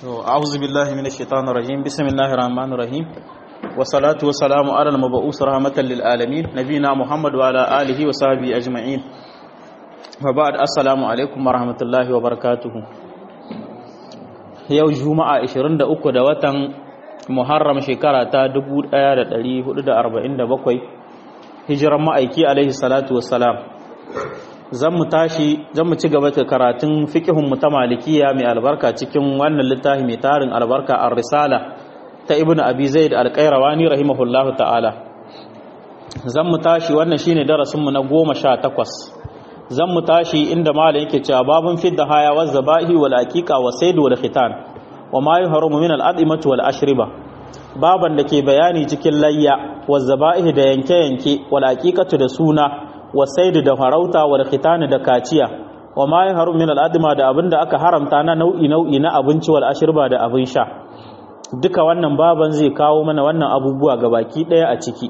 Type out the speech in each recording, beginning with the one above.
أعوذ بالله من الشيطان الرجيم بسم الله الرحمن الرحيم والصلاة والسلام على المبعوث رحمة للعالمين نبينا محمد وعلى آله وصحبه أجمعين وبعد السلام عليكم ورحمة الله وبركاته yau juma'a 23 da watan muharram shekara ta 1447 hijiran ma'aiki alaihi salatu wassalam zan mu tashi zan mu ci gaba da karatun fiqhun mu ta malikiya mai albarka cikin wannan littafi mai tarin albarka ar-risala ta ibnu abi zaid al-qayrawani rahimahullahu ta'ala zan mu tashi wannan shine darasin mu na 18 zan mu tashi inda malam yake cewa babun fidda haya wa zabahi wal aqiqa wa sayd wal khitan wa ma yuhramu min al-adimati wal ashriba baban da ke bayani cikin layya wa zabahi da yanke yanke wal aqiqatu da suna wa sayd da farauta wal khitan da kaciya wa ma yuhramu min al-adima da abinda aka haramta na nau'i nau'i na abinci wal ashriba da abin sha duka wannan baban zai kawo mana wannan abubuwa gabaki daya a ciki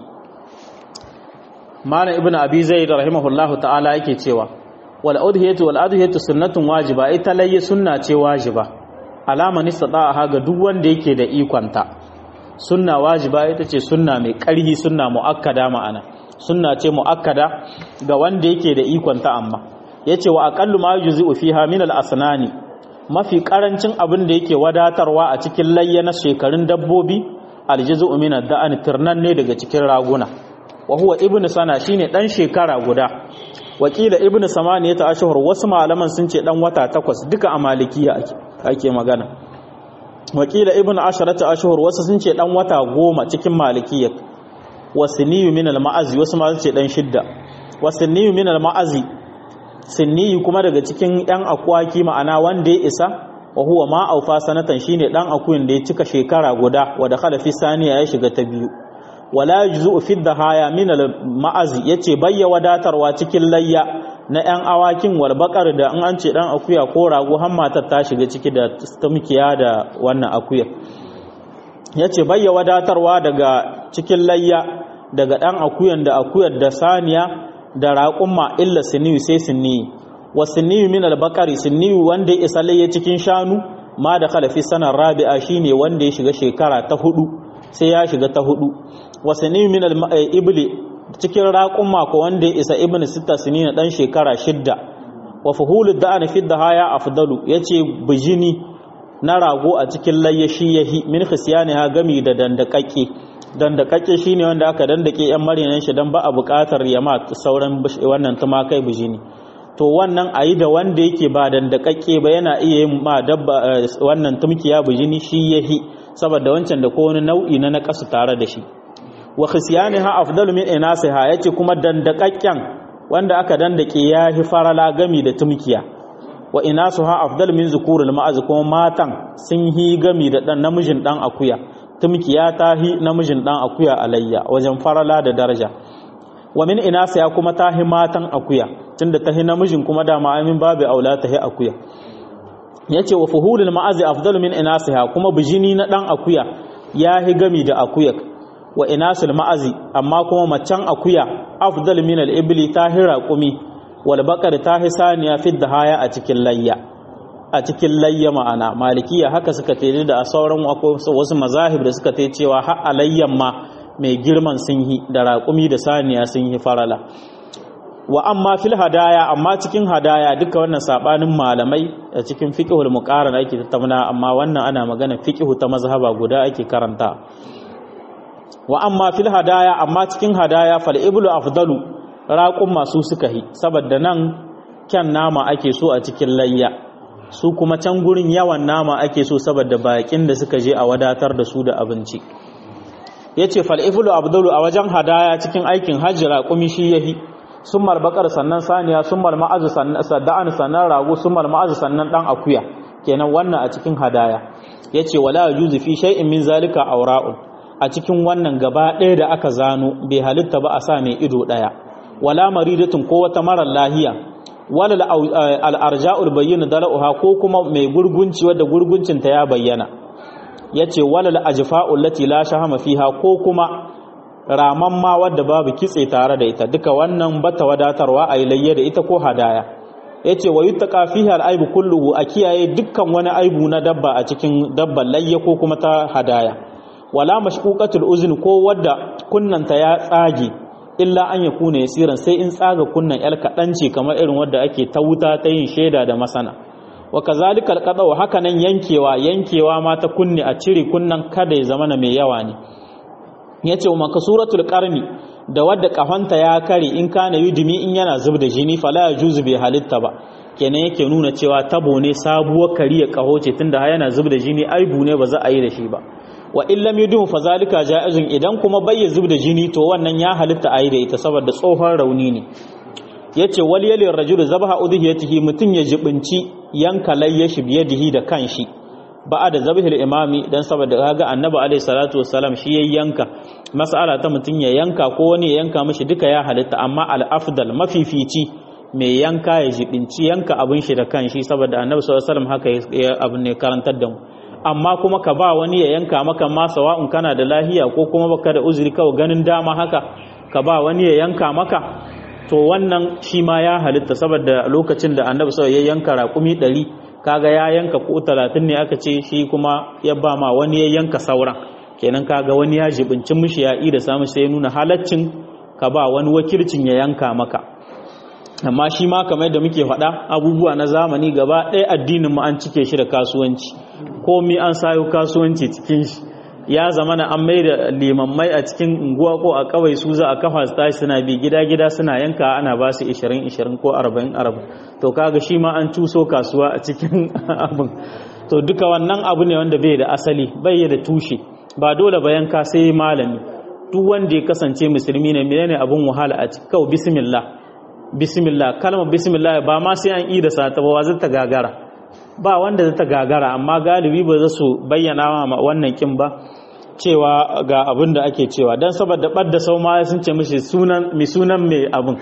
malam ibnu abi zaid rahimahullahu ta'ala yake cewa wal udhiyatu wal adhiyatu sunnatun wajiba ita layyi sunna ce wajiba alama nistata'a ga duk wanda yake da ikonta sunna wajiba ita ce sunna mai ƙarhi sunna muakkada ma'ana sunna ce muakkada ga wanda yake da ikonta amma yace wa aqallu ma yujzi'u fiha min al asnani mafi karancin abin da yake wadatarwa a cikin layya na shekarun dabbobi aljizu min ad-da'an tirnan ne daga cikin raguna wa huwa ibnu sana shine dan shekara guda wakila ibnu samaniya ta ashhur wasu malaman sun ce dan wata takwas duka a malikiya ake ake magana wakila ibnu asharata ashhur wasu sun ce dan wata goma cikin malikiya wasniyu min al-ma'azi wasu ma sun ce dan shidda wasniyu min al-ma'azi sinniyu kuma daga cikin yan akwaki ma'ana wanda ya isa wa huwa ma aufa sanatan shine dan akuyin da ya cika shekara guda wa dakhala fi saniya ya shiga ta biyu wala yujzu fi dhahaya min al ma'azi yace bayya wadatarwa cikin layya na yan awakin wal bakar da an an ce dan akuya ko rago har matar ta shiga ciki da tumkiya da wannan akuya yace bayya wadatarwa daga cikin layya daga dan akuyan da akuyar da saniya da raƙumma illa siniyu sai siniyu wa siniyu min al bakari siniyu wanda ya isa layya cikin shanu ma da khalafi sanar rabi'a shine wanda ya shiga shekara ta hudu sai ya shiga ta hudu wasanni min al-ibli cikin raƙumma ko wanda ya isa ibnu sita sinina dan shekara shidda wa fuhulud da'an fi dahaya afdalu yace bijini na rago a cikin layyashi yahi min khisyaniha gami da dandakakke dandakakke shine wanda aka dandake yan marinan shi dan ba a buƙatar yama sauran wannan tumakai bijini to wannan ayi da wanda yake ba dandakakke ba yana iya yin ma dabba wannan tumkiya bijini shi yahi saboda wancan da ko wani nau'i na nakasu tare da shi wa khisyaniha afdalu min inasiha yace kuma dandakakken wanda aka dandake yahi farala gami da tumkiya wa inasuha afdalu min zukuril ma'az kuma matan sun hi gami da dan namijin dan akuya tumkiya ta hi namijin dan akuya alayya wajen farala da daraja wa min inasiha kuma ta hi matan akuya tunda ta hi namijin kuma da ma'amin babu aula ta hi akuya yace wa fuhulul ma'azi afdalu min inasiha kuma bijini na dan akuya yahi gami da akuya wa inasul ma'azi amma kuma maccan akuya afdal min al-ibli tahira qumi wal baqar tahisaniya fi dahaya a cikin layya a cikin layya ma'ana malikiya haka suka tayi da sauran wasu mazahib da suka tayi cewa har alayyan ma mai girman sun yi da raƙumi da saniya sun yi farala wa amma fil hadaya amma cikin hadaya duka wannan sabanin malamai a cikin fiqhul muqarana ake tattauna amma wannan ana magana fiqhu ta mazhaba guda ake karanta wa amma fil hadaya amma cikin hadaya fal iblu afdalu raqum masu suka hi saboda nan kyan nama ake so a cikin layya su kuma can gurin yawan nama ake so saboda bakin da suka je a wadatar da su da abinci yace fal iblu afdalu a wajen hadaya cikin aikin hajji raqumi shi yahi summar bakar sannan saniya summar ma'azu sannan sadda'an sannan rago summar ma'azu sannan dan akuya kenan wannan a cikin hadaya yace wala yuzu fi shay'in min zalika awra'un a cikin wannan gaba ɗaya da aka zano bai halitta ba a sa mai ido ɗaya wala maridatun ko wata marar lahiya wala al-arja'ul bayyana dala'uha ko kuma mai gurgunci wadda gurguncin ta ya bayyana yace wala al-ajfa'u lati la shahama fiha ko kuma raman ma wadda babu kitse tare da ita duka wannan bata wadatarwa a layya da ita ko hadaya yace wa yuttaqa fihi al-aibu kulluhu a kiyaye dukkan wani aibu na dabba a cikin dabban layya ko kuma ta hadaya wala mashquqatul uzni ko wadda kunnanta ya tsage illa an yakuna yasiran sai in tsaga kunnan yar kadanci kamar irin wadda ake ta wuta ta yin sheda da masana wa kazalika al haka nan yankewa yankewa ma ta kunne a cire kunnan kada ya zama mai yawa ne yace wa makasuratul qarni da wadda kafanta ya kare in kana yudumi in yana zub da jini fala yajuzu bi halitta ba kenan yake nuna cewa tabo ne sabuwar kariya kaho ce tunda yana zub da jini aibu ne ba za a yi da shi ba wa in lam yudum fa zalika jaizun idan kuma bai zub da jini to wannan ya halitta a yi da ita saboda tsohon rauni ne yace wal yali rajulu zabaha udhiyatihi mutun ya jibinci yanka layyashi biyadihi da kanshi ba'a da zabihil imami dan saboda kaga annabi alaihi salatu wassalam shi yayin yanka mas'ala ta mutun ya yanka ko wani ya yanka mishi duka ya halitta amma al afdal mafifici mai yanka ya jibinci yanka abin shi da kanshi saboda annabi sallallahu alaihi wasallam haka abin ne karantar da mu amma kuma ka ba wani ya yanka maka ma sawa'un kana da lahiya ko kuma baka da uzuri kawai ganin dama haka ka ba wani ya yanka maka to wannan shi ma ya halitta saboda lokacin da annabi sallallahu ya yanka raƙumi ɗari kaga ya yanka ko talatin ne aka ce shi kuma ya ba ma wani ya yanka sauran kenan kaga wani ya jibinci mishi ya da samu sai nuna halaccin ka ba wani wakilcin ya yanka maka amma shi ma kamar da muke faɗa abubuwa na zamani gaba ɗaya addinin mu an cike shi da kasuwanci komi an sayo kasuwanci cikin shi ya zama na an maida limammai a cikin unguwa ko a kawai su za a kafa su tashi suna bi gida-gida suna yanka ana ba su 20-20 ko 40-40 to kaga shi ma an cuso kasuwa a cikin abin to duka wannan abu ne wanda bai da asali bai da tushe ba dole ba yanka sai malami duk wanda ya kasance musulmi ne menene abin wahala a cikin kawai bismillah bismillah kalmar bismillah ba ma sai an yi da sata ba zai ta gagara ba wanda zai ta gagara amma galibi ba za su bayyana ma wannan kin ba cewa ga abin da ake cewa don saboda ɓadda sau ma sun ce mishi mai sunan mai abin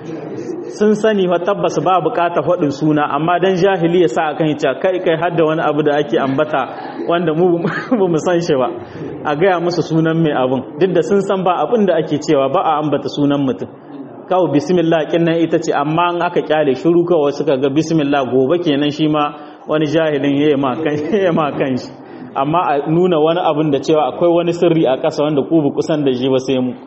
sun sani wa tabbas ba bukata faɗin suna amma don jahili ya sa a kan hica kai kai har da wani abu da ake ambata wanda mu mu san shi ba a gaya musu sunan mai abin duk da sun san ba abin da ake cewa ba a ambata sunan mutum kawai bismillah kinnan ita ce amma an aka kyale shiru kawai suka ga bismillah gobe kenan shi ma wani jahilin ya ma kan shi amma a nuna wani abin da cewa akwai wani sirri a ƙasa wanda ku kusan da shi ba sai mu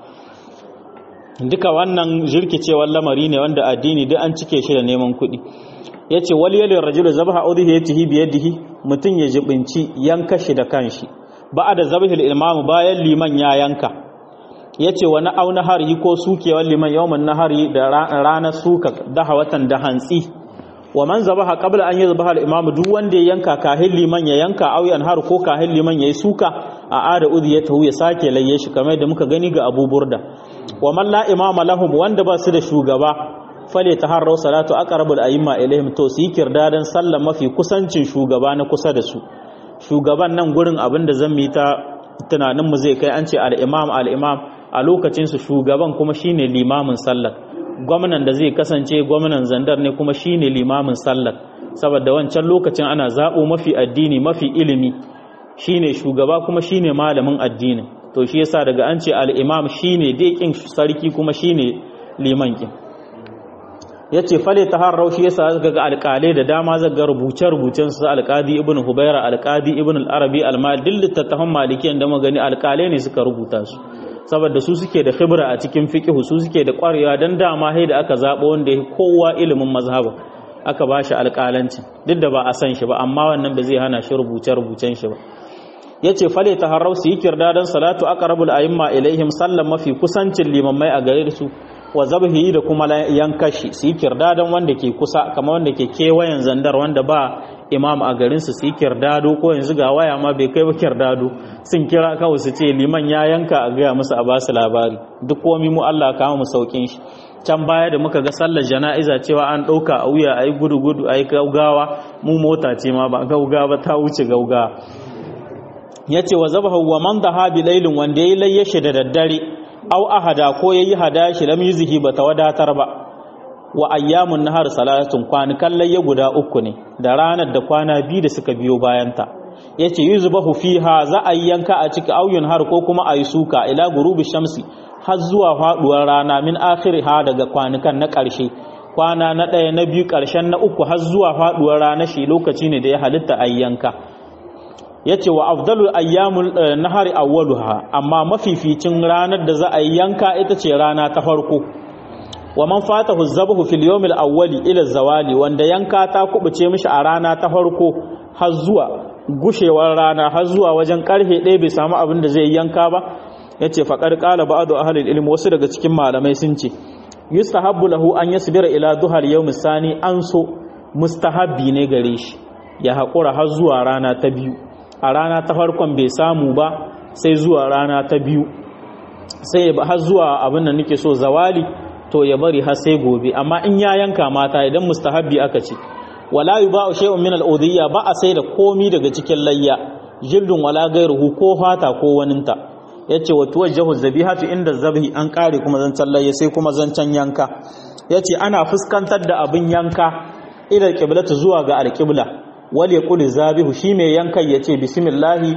duka wannan jirkicewar lamari ne wanda addini duk an cike shi da neman kuɗi ya ce wali yalin rajulu zabaha udhi ya tihi biyadihi mutum ya jibinci yanka shi da kanshi ba da zabihil imamu bayan liman ya yanka ya ce wani auna hari ko sukewar liman yawon nahari da ranar suka daha watan da hantsi wa man zabaha qabla an yadhbaha al-imam duk wanda ya yanka kahin liman ya yanka aw har ko kahin liman yayi suka a ada udhiyatahu ya sake layye shi kamar da muka gani ga Abu Burda wa man la imama lahum wanda ba su da shugaba fale taharraw salatu aqrabul a'imma ilaihim to su yi kirdadan sallah mafi kusancin shugaba na kusa da su shugaban nan gurin abinda zan yi ta tunanin mu zai kai an ce al-imam al-imam a lokacin su shugaban kuma shine limamin sallar gwamnan da zai kasance gwamnan zandar ne kuma shine limamin sallar saboda wancan lokacin ana zaɓo mafi addini mafi ilimi shine shugaba kuma shine malamin addini to shi yasa daga an ce al-imam shine dekin sarki kuma shine liman kin yace fale taharrau shi yasa zaka ga alƙalai da dama zaga rubuce rubucen su alƙadi ibnu hubaira alƙadi ibnu al-arabi al-mali littattafan malikiyan da magani alƙalai ne suka rubuta su saboda su suke da khibra a cikin fiqh su suke da ƙwarewa dan dama hai da aka zabo wanda ya kowa ilimin mazhaba aka bashi alƙalanci duk da ba a san shi ba amma wannan ba zai hana shi rubuce rubucen shi ba yace fale taharrau su yi kirdadan salatu aqrabul a'imma ilaihim sallan mafi kusancin limammai a gare su wa zabhi da kuma yankashi su yi kirdadan wanda ke kusa kamar wanda ke kewayen zandar wanda ba imam a garin su su yi kirdado ko yanzu ga waya ma bai kai ba kirdado sun kira kawai su ce liman ya yanka a gaya musu a ba su labari duk komi mu Allah kama mu saukin shi can baya da muka ga sallar jana'iza cewa an ɗauka a wuya a yi gudu gudu a yi gaugawa mu mota ce ma ba gaugawa ta wuce gaugawa ya ce wa zaba wa man da habi lailin wanda ya yi layyashi da daddare au ahada ko ya yi hada shi lam yuzihi ba ta wadatar ba wa ayyamun nahar salatun kwanukan layya guda uku ne da ranar da kwana biyu da suka biyo bayanta ya ce yuzbahu fiha za a yi yanka a ciki auyun har ko kuma a yi suka ila gurubi shamsi har zuwa faduwar rana min akhiriha daga kwanukan na ƙarshe kwana na ɗaya na biyu ƙarshen na uku har zuwa faɗuwar rana shi lokaci ne da ya halitta a yanka ya ce wa afdalul ayyamul nahari awwaluha amma mafificin ranar da za a yi yanka ita ce rana ta farko wa man fatahu zabahu fil yawmil awwali ila zawali wanda yanka ta kubuce mishi a rana ta farko har zuwa gushewar rana har zuwa wajen karfe ɗaya bai samu abin da zai yanka ba yace faqad qala ba'du ahli ilmi wasu daga cikin malamai sun ce yustahabbu lahu an yasbira ila duhal yawm sani an so mustahabbi ne gare shi ya haƙura har zuwa rana ta biyu a rana ta farkon bai samu ba sai zuwa rana ta biyu sai har zuwa abin da nake so zawali to ya bari har sai gobe amma in ya yanka mata idan mustahabbi aka ce wala yuba'u shay'un min al-udhiyya ba a sai da komi daga cikin layya jildun wala gairuhu ko fata ko waninta yace wa tuwajjahu zabihatu inda zabhi an kare kuma zancan layya sai kuma zancan yanka yace ana fuskantar da abin yanka ila al zuwa ga al-qibla wal yaqul zabihu shi mai yankan yace bismillahi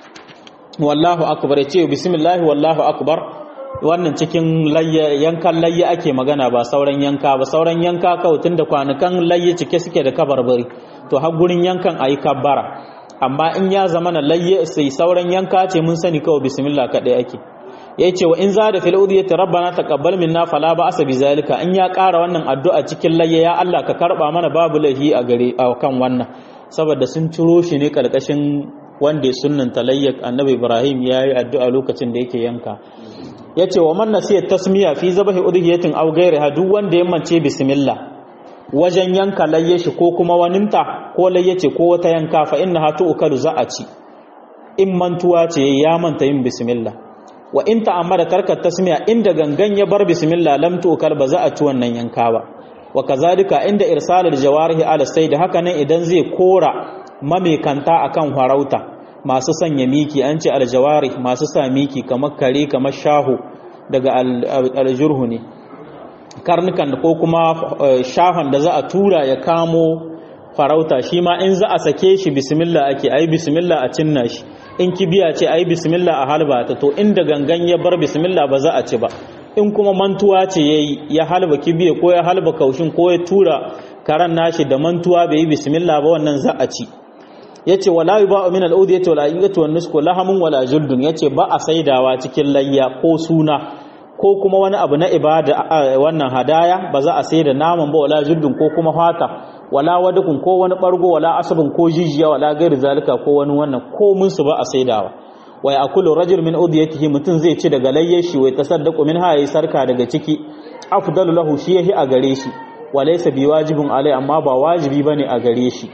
wallahu akbar yace bismillahi wallahu akbar wannan cikin yankan layya ake magana ba sauran yanka ba sauran yanka kawai tunda kwanukan layya cike suke da kabarbari to har gurin yankan ayi kabbara amma in ya zama na layya sai sauran yanka ce mun sani kawai bismillah kadai ake yace wa in zada fil udiyati rabbana taqabbal minna fala ba'sa bizalika in ya ƙara wannan addu'a cikin layya ya Allah ka karba mana babu lahi a gare a kan wannan saboda sun ciro shi ne karkashin wanda ya sunnanta layyak annabi Ibrahim yayi addu'a lokacin da yake yanka ya ce wa man nasiya tasmiya fi zabahi udhiyatin aw ghayriha duk wanda ya mance bismillah wajen yanka layye shi ko kuma waninta ko layye ce ko wata yanka fa innaha tu'kalu za a ci in mantuwa ce ya manta yin bismillah wa in ta'ammada tarka tasmiya inda gangan ya bar bismillah lam tu'kal ba za a ci wannan yanka ba wa kazalika inda irsalul jawarihi ala sayd haka nan idan zai kora mamekanta akan farauta masu sanya miki an ce aljawari masu sa miki kamar kare kamar shahu daga aljurhu ne karnukan ko kuma shahon da za a tura ya kamo farauta shi ma in za a sake shi bismillah ake ayi bismillah a cinna shi in kibiya ce ayi bismillah a halba ta to inda gangan ya bar bismillah ba za a ci ba in kuma mantuwa ce yayi ya halba kibiya ko ya halba kaushin ko ya tura karan nashi da mantuwa bai yi bismillah ba wannan za a ci yace wala yuba'u min al-udiyati wal ayyati wan nusku lahamun wala juldun yace ba a saidawa cikin layya ko suna ko kuma wani abu na ibada wannan hadaya ba za a saida naman ba wala juldun ko kuma fata wala wadukun ko wani bargo wala asabun ko jijiya wala gairi zalika ko wani wannan ko mun su ba a saidawa wa yakulu rajul min udiyatihi mutun zai ci daga layyar shi wai tasaddaqu min ha yayi sarka daga ciki afdalu lahu shi yahi a gare shi walaysa biwajibin alai amma ba wajibi bane a gare shi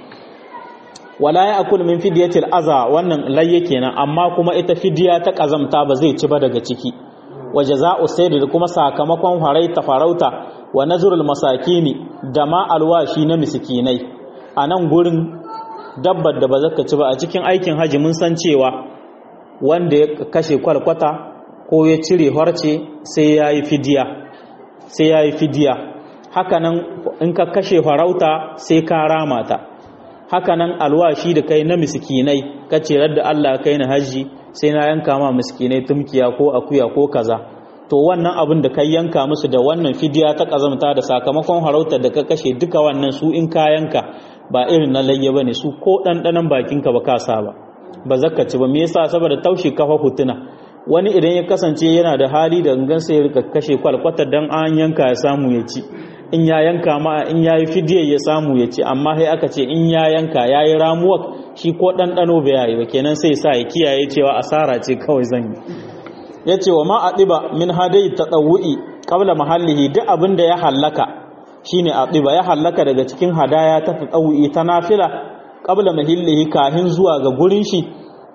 wala ya akul min fidiyatil aza wannan layye kenan amma kuma ita fidiya ta kazamta ba zai ci ba daga ciki wa jaza'u sayd da kuma sakamakon haraita farauta wa nazrul masakini da ma alwashi na miskinai a nan gurin dabbar da ba zaka ci ba a cikin aikin haji mun san cewa wanda ya kashe kwalkwata ko ya cire harce sai yayi fidiya sai yayi fidiya hakanan in ka kashe farauta sai ka rama ta hakanan alwashi da kai na miskinai kace radda Allah kai na haji sai na yanka ma miskinai tumkiya ko akuya ko kaza to wannan abin da kai yanka musu da wannan fidiya ta kazamta da sakamakon harautar da ka kashe duka wannan su in ka yanka ba irin na layya bane su ko dandanan bakinka ba ka sa ba ba zakkaci ba me yasa saboda taushe kafa hutuna wani idan ya kasance yana da hali da gangan sai ya rika kashe kwalkwatar dan an yanka ya samu ya ci in ya yanka ma in ya yi fidiyar ya samu ya ci amma sai aka ce in ya yanka ya yi ramuwa shi ko ɗanɗano bai yayi ba kenan sai sa ya kiyaye cewa asara ce kawai zan yi ya ce wa ma a ɗiba min hadai ta ɗawu'i ƙabla mahallihi duk abin da ya hallaka shi ne a ɗiba ya hallaka daga cikin hadaya ta ta ɗawu'i ta nafila ƙabla mahallihi kahin zuwa ga gurin shi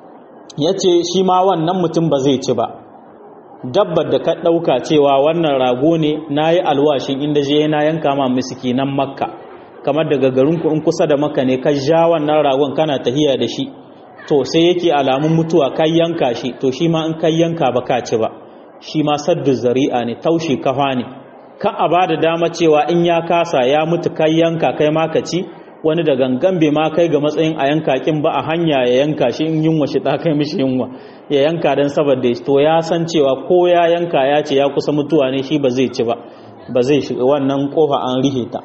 ya ce shi ma wannan mutum ba zai ci ba dabbar da ka ɗauka cewa wannan rago ne na yi alwashin inda je na yanka ma misiki nan makka kamar daga garinku in kusa da makka ne ka ja wannan ragon kana tahiya da shi to sai yake alamun mutuwa kai yanka shi to shi ma in kai yanka ba ka ci ba shi ma saddu zari'a ne taushe kafa ne ka a ba da dama cewa in ya kasa ya mutu kai yanka kai ma ka ci wani da gangan bai ma kai ga matsayin a yanka kin ba a hanya ya yanka shi in yunwa shi ta kai mishi yunwa ya yanka dan saboda to ya san cewa ko ya yanka ya ce ya kusa mutuwa ne shi ba zai ci ba ba zai shiga wannan kofa an rihe ta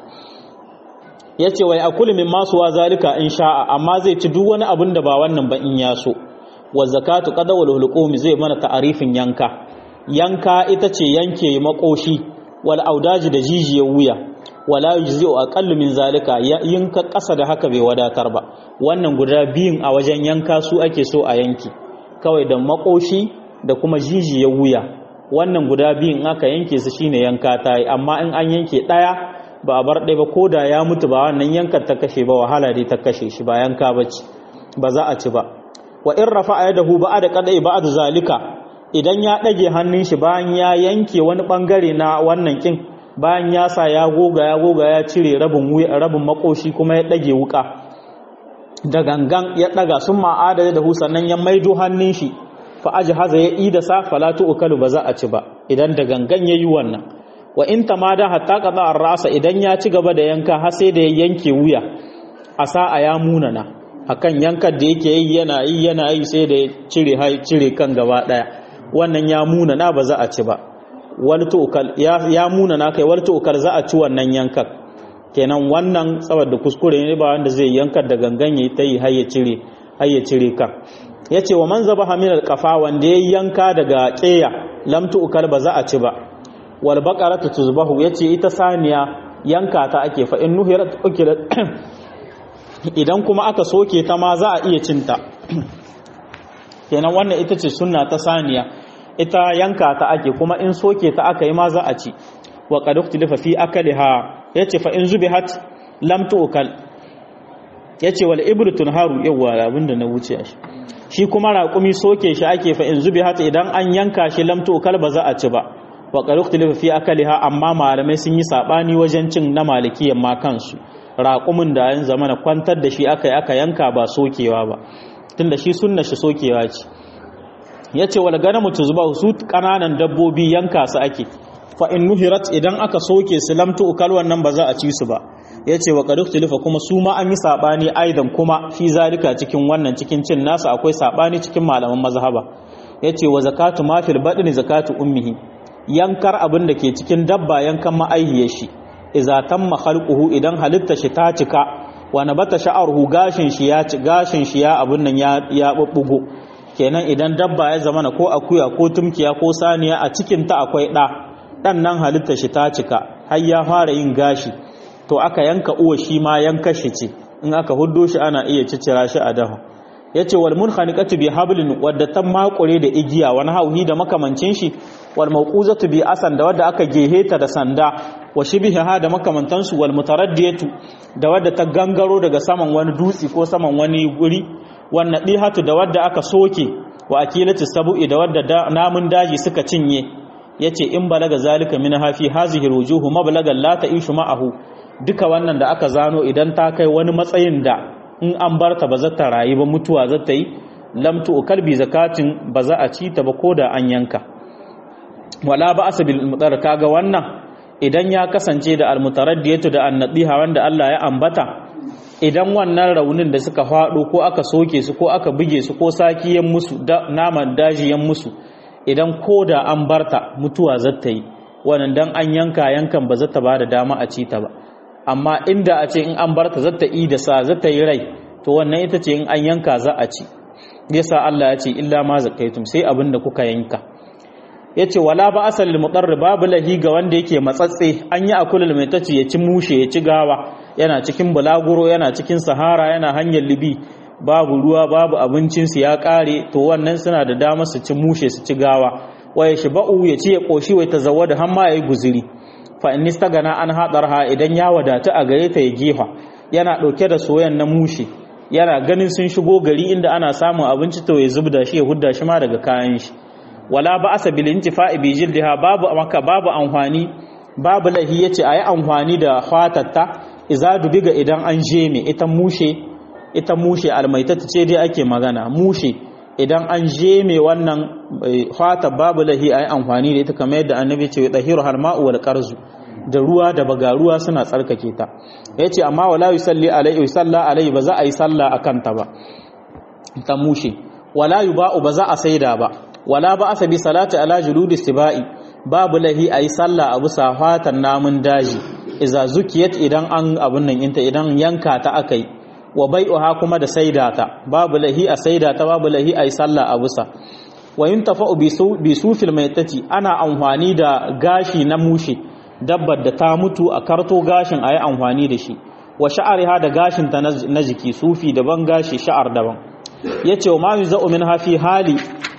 yace wai akulu min masu wa zalika in sha'a amma zai ci duk wani abin da ba wannan ba in ya so wa zakatu qadawul hulqumi zai mana ta'arifin yanka yanka ita ce yanke makoshi wal audaji da jijiyar wuya wala yujzi'u aqallu min zalika yanka ƙasa da haka bai wadatar ba wannan guda biyun a wajen yanka su ake so a yanki kawai da makoshi da kuma jijiyar wuya wannan guda biyun aka yanke su shine yanka ta yi amma in an yanke ɗaya ba a bar ɗaya ba ko da ya mutu ba wannan yankar ta kashe ba wahala dai ta kashe shi ba yanka ba ci ba za a ci ba wa in rafa a yadahu ba da kadai ba da zalika idan ya ɗage hannun shi bayan ya yanke wani ɓangare na wannan kin bayan ya sa ya goga ya goga ya cire rabin rabin makoshi kuma ya ɗage wuka da gangan ya ɗaga sun ma'ada da hu sannan ya maido hannun shi fa haza ya ida sa falatu ukalu ba za a ci ba idan da gangan yayi wannan wa in tamada hatta qada ar-ra'sa idan ya ci gaba da yanka har sai da ya yanke wuya a sa'a ya munana akan yankar da yake yi yana yi yana yi sai da ya cire hai cire kan gaba daya wannan ya munana ba za a ci ba wal tu'kal ya ya munana kai wal tu'kal za a ci wannan yankar kenan wannan saboda kuskure ne ba wanda zai yankar da gangan yayi tayi har ya cire har ya cire kan yace wa man zabaha min al-qafa wanda ya yanka daga ƙeya lam tu'kal ba za a ci ba wal baqaratu tuzbahu yace ita saniya yanka ta ake fa in nuhirat ukilat idan kuma aka soke ta ma za a iya cinta kenan wannan ita ce sunna ta saniya ita yanka ta ake kuma in soke ta aka yi ma za a ci wa qad uktilifa fi akaliha yace fa in zubihat lam tu'kal yace wal ibru tunharu yawa abinda na wuce shi shi kuma raƙumi soke shi ake fa in zubihat idan an yanka shi lam tu'kal ba za a ci ba wa qad uktilifa fi akaliha amma malamai sun yi sabani wajen cin na malikiyan ma kansu raƙumin da yan zama na kwantar da shi aka yi aka yanka ba sokewa ba tunda shi sunna shi sokewa ce ya ce wal ganamu tuzba su ƙananan dabbobi yanka su ake fa in nuhirat idan aka soke su lamtu ukal wannan ba za a ci su ba ya ce wa qaduk tilifa kuma su ma an yi saɓani aidan kuma fi zalika cikin wannan cikin cin nasu akwai saɓani cikin malaman mazhaba ya ce wa zakatu ma fil badni zakatu ummihi yankar abin da ke cikin dabba yankan ma'aihiyar shi iza tamma khalquhu idan halitta shi ta cika wa nabata sha'ruhu gashin shi ya ci gashin shi ya abun nan ya ya bubbugo kenan idan dabba ya zama ko akuya ko tumkiya ko saniya a cikin ta akwai da dan nan halitta shi ta cika har ya fara yin gashi to aka yanka uwa shi ma yanka shi ce in aka huddo shi ana iya cicira shi a dafa yace wal munkhaniqatu bi hablin wadda ta makure da igiya wani hauhi da makamancin shi wal mawquzatu bi asan da wadda aka geheta da sanda wa shibhiha da makamantansu wal mutaraddiyatu da wadda ta gangaro daga saman wani dutsi ko saman wani guri wan nadihatu da wadda aka soke wa akilatu sabu'i da wadda namun daji suka cinye yace in balaga zalika min hafi hazihi rujuhu mablagan la ta'ishu ma'ahu duka wannan da aka zano idan ta kai wani matsayin da in an barta ba za ta rayu ba mutuwa za ta yi lamtu kalbi zakatin ba za a ci ta ba ko da an yanka wala ba asabil mutar kaga wannan idan ya kasance da almutaraddiyatu da annadiha wanda Allah ya ambata idan wannan raunin da suka faɗo ko aka soke su ko aka buge su ko sakiyan musu da naman dajiyan musu idan ko da an barta mutuwa zata yi wannan dan an yanka yankan ba zata bada dama a ci ta ba amma inda a ce in an barta zata yi da sa zata yi rai to wannan ita ce in an yanka za a ci yasa Allah ya ce illa ma zakaitum sai abin da kuka yanka ya ce wala ba asalin mutsarri babu lahi ga wanda yake matsatse an yi akulul mai tace ya ci mushe ya ci gawa yana cikin bulaguro yana cikin sahara yana hanyar libi babu ruwa babu abincinsu ya kare to wannan suna da dama su ci mushe su ci gawa wa ya shiba'u ya ci ya koshi wai ta zawa da hamma ya yi guziri fa in gana an haɗar ha idan ya wadata a gare ta ya gefa yana ɗauke da soyan na mushe yana ganin sun shigo gari inda ana samun abinci to ya zubda shi ya hudda shi ma daga kayan shi wala ba asa bil intifa'i bi jildiha babu maka babu amfani babu lahi yace ayi amfani da fatatta iza dubiga idan an jeme ita mushe ita mushe almaitata ce dai ake magana mushe idan an jeme wannan fata babu lahi ayi amfani da ita kamar yadda annabi ce dahiru har ma'u wal qarzu da ruwa da baga ruwa suna tsarkake ta yace amma wala yusalli alaihi yusalla alaihi ba za a yi sallah akan ta ba ta mushe wala yuba'u ba za a saida ba wala ba asa bi salati ala juludi sibai babu lahi ayi sallah a bisa fatan namun daji iza zukiyat idan an abun nan inta idan yanka ta akai wa bai'uha kuma da saida ta babu lahi a saida ta babu lahi ayi sallah a bisa wa yuntafa'u bi sufil maitati ana amfani da gashi na mushe dabbar da ta mutu a karto gashin ayi amfani da shi wa sha'ariha da gashin ta na jiki sufi daban gashi sha'ar daban yace wa ma yuzau min hafi hali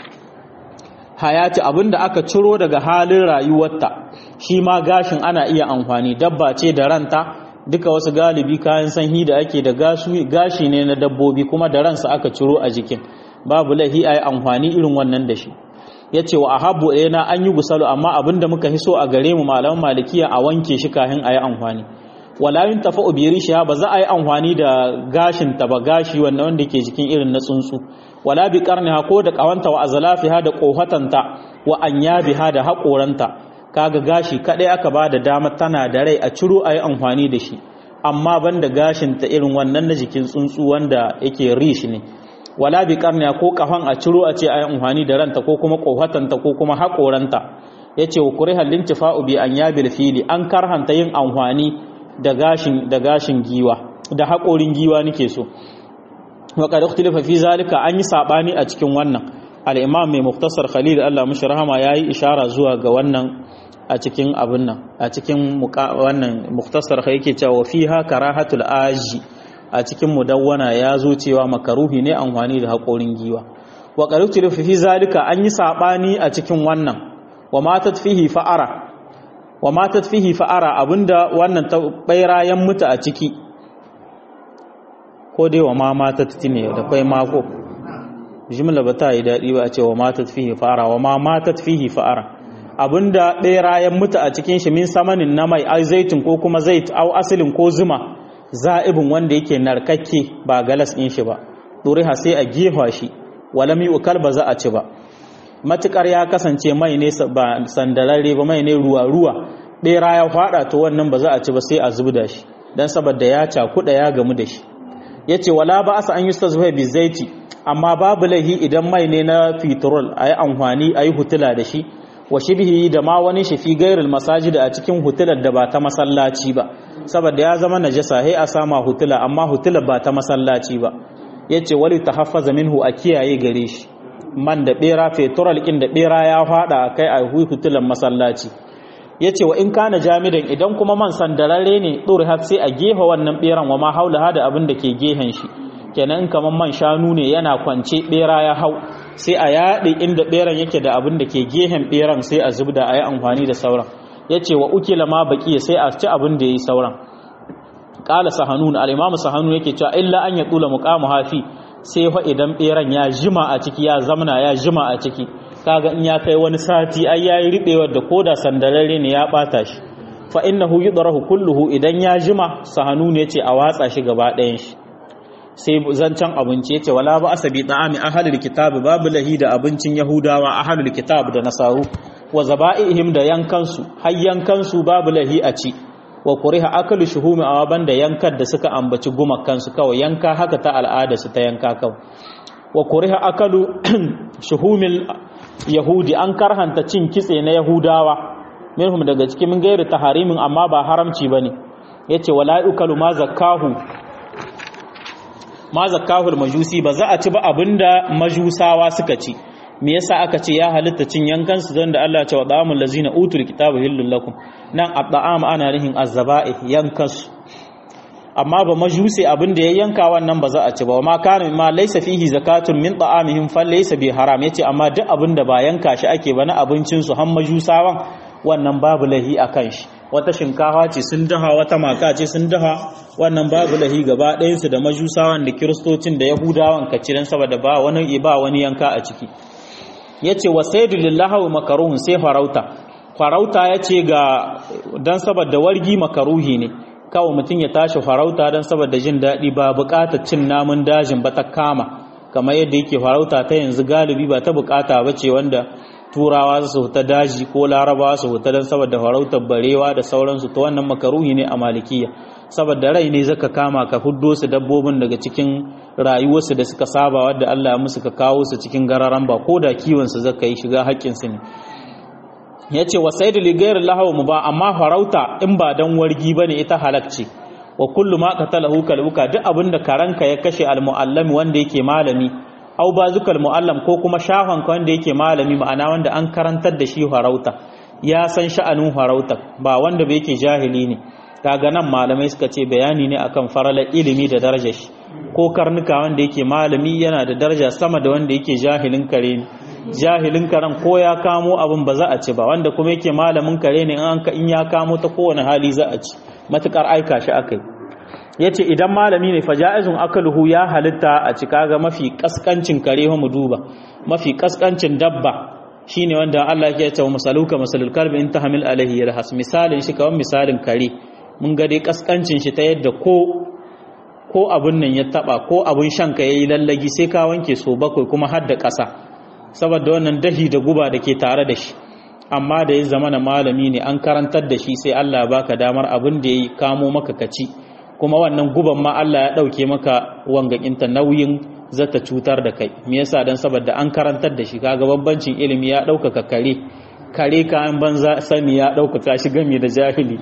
hayati abinda aka ciro daga halin rayuwarta shi ma gashin ana iya amfani dabba ce da ranta duka wasu galibi kayan sanyi da ake da gashi ne na dabbobi kuma da ransa aka ciro a jikin babu lahi ayi amfani irin wannan da shi yace wa ahabbu na an yi gusalu amma abinda muka hiso a gare mu malaman malikiya a wanke shi kafin ayi amfani wala yin tafa ubiri ba za a yi amfani da gashin ta ba gashi wanda wanda ke jikin irin na tsuntsu wala bi qarniha ko da qawanta wa azlafiha da qohatanta wa anyabiha da haƙoranta kaga gashi kadai aka ba da dama tana da rai a ciro a yi amfani da shi amma banda gashin ta irin wannan na jikin tsuntsu wanda yake rish ne wala bi qarniha ko kafan a ciro a ce a yi amfani da ranta ko kuma qohatanta ko kuma haƙoranta yace wa kurihal lintifa'u bi anyabil fili an karhanta yin amfani da gashin da gashin giwa da haƙorin giwa nake so wa qad ikhtalafa fi zalika an yi sabani a cikin wannan al-imam mai muktasar khalil Allah mushi rahama yayi ishara zuwa ga wannan a cikin abin nan a cikin wannan muktasar kai yake cewa fiha karahatul aji a cikin mudawwana ya zo cewa makaruhi ne amfani da haƙorin giwa wa qad ikhtalafa fi zalika an yi sabani a cikin wannan wa matat fihi fa'ara wa matat fihi fa'ara abinda wannan ta bairayen mutu a ciki ko dai wa ma matat tine da kai mako jimla ba ta yi daɗi ba a ce wa matat fihi fa'ara wa ma matat fihi fa'ara abinda bairayen mutu a cikin shi min samanin na mai ai zaitun ko kuma zait au asalin ko zuma za'ibin wanda yake narkakke ba galas ɗin shi ba ɗuriha sai a gefa shi walam yi ukal ba za a ci ba matukar ya kasance mai ne ba sandararre ba mai ne ruwa-ruwa ɗera ya faɗa to wannan ba za a ci ba sai a zubda shi don saboda ya cakuɗa ya gamu da shi ya ce wala ba asa an yi su zuwa bizaiti amma babu laihi idan mai ne na fitrol a yi amfani a yi hutula da shi wa shibhi da ma wani shi fi gairul masajida a cikin hutular da ba ta masallaci ba saboda ya zama najasa sai a sama hutula amma hutular ba ta masallaci ba yace wali tahaffaza minhu a kiyaye gare shi man da bera fetural kin da bera ya fada kai a hutulan masallaci yace wa in kana jamidan idan kuma man sandararre ne duri har sai a gefa wannan beran wa ma haula hada abin da ke gehen shi kenan in kaman man shanu ne yana kwance bera ya hau sai a yaɗe inda beran yake da abin da ke gehen beran sai a zubda a yi amfani da sauran yace wa ukila ma baki sai a ci abin da yayi sauran qala sahanun al-imam sahanun yake cewa illa an ya tula muqamu hafi sai fa idan beran ya jima a ciki ya zamna ya jima a ciki kaga in ya kai wani sati ai yayi ribewar da koda sandararre ne ya bata shi fa innahu yudrahu kulluhu idan ya jima sahanu ne ce a watsa shi gaba ɗayan shi sai zancan abinci yace wala ba asabi ta'ami ahlul kitab babu lahi da abincin yahudawa ahlul kitab da nasaru wa zaba'ihim da yankansu har yankansu babu lahi a ci wa kuriha akalu shuhumi awa banda yankar da suka ambaci gumakansu kawai yanka haka ta al'ada su ta yanka kawai wa kuriha akalu shuhumil yahudi an karhanta cin kitse na yahudawa minhum daga cikin min gairi taharimin amma ba haramci bane yace wala ukalu ma zakahu ma zakahu majusi ba za a ci ba abinda majusawa suka ci me yasa aka ce ya halitta cin yankan su don da Allah ya ce wa da'amul lazina utul kitaba hillul lakum nan at'am ana nihin azzaba'i yankan su amma ba majusi abin da ya yanka wannan ba za a ci ba ma kana ma laysa fihi zakatun min ta'amihim fa laysa bi haram yace amma duk abin da ba yanka shi ake ba na abincin su har majusawan wannan babu lahi akan shi wata shinkafa ce sun daha wata maka ce sun daha wannan babu lahi gaba ɗayan su da majusawan da kiristocin da yahudawan ka ciran saboda ba wani ba wani yanka a ciki yace wa sayyidu lillahi wa makaruhun sai farauta farauta yace ga dan saboda wargi makaruhi ne kawai mutum ya tashi farauta dan saboda jin daɗi ba buƙatar cin namun dajin ba ta kama kamar yadda yake farauta ta yanzu galibi ba ta buƙata ba ce wanda turawa su huta daji ko larabawa su huta don saboda farautar barewa da sauransu ta wannan makaruhi ne a malikiya saboda rai ne zaka kama ka huddo su dabbobin daga cikin rayuwarsu da suka saba wadda Allah ya musu ka kawo su cikin gararan ba ko da kiwon su zaka yi shiga haƙƙin su ne yace wa sayyidu li ghayri lahu mu ba amma farauta in ba dan wargi bane ita halacce wa kullu ma qatalahu kalbuka duk abinda karanka ya kashe al muallami wanda yake malami au bazukal muallam ko kuma shahon ka wanda yake malami ma'ana wanda an karantar da shi farauta ya san sha'anin farauta ba wanda bai yake jahili ne kaga nan malamai suka ce bayani ne akan faralar ilimi da darajar shi ko karnuka wanda yake malami yana da daraja sama da wanda yake jahilin kare ne jahilin karen ko ya kamo abin ba za a ci ba wanda kuma yake malamin kare ne in ya kamo ta kowane hali za a ci matukar aika shi akai yace idan malami ne faja'izun akaluhu ya halitta a ci kaga mafi kaskancin kare mu duba mafi kaskancin dabba shine wanda Allah ya ce masaluka masalul kalbi in tahmil alaihi yarhas misalin shi kawan misalin kare mun ga dai kaskancin shi ta yadda ko ko abun nan ya taba ko abun shan ka yayi lallagi sai ka wanke so bakwai kuma har da ƙasa saboda wannan dahi da guba da ke tare da shi amma da ya zama na malami ne an karantar da shi sai Allah ya baka damar abin da ya kamo maka kaci kuma wannan guban ma Allah ya ɗauke maka wangakinta nauyin zata cutar da kai me yasa dan saboda an karantar da shi kaga bambancin ilimi ya ɗaukaka kare kare kayan banza sani ya ɗaukaka shi gami da jahili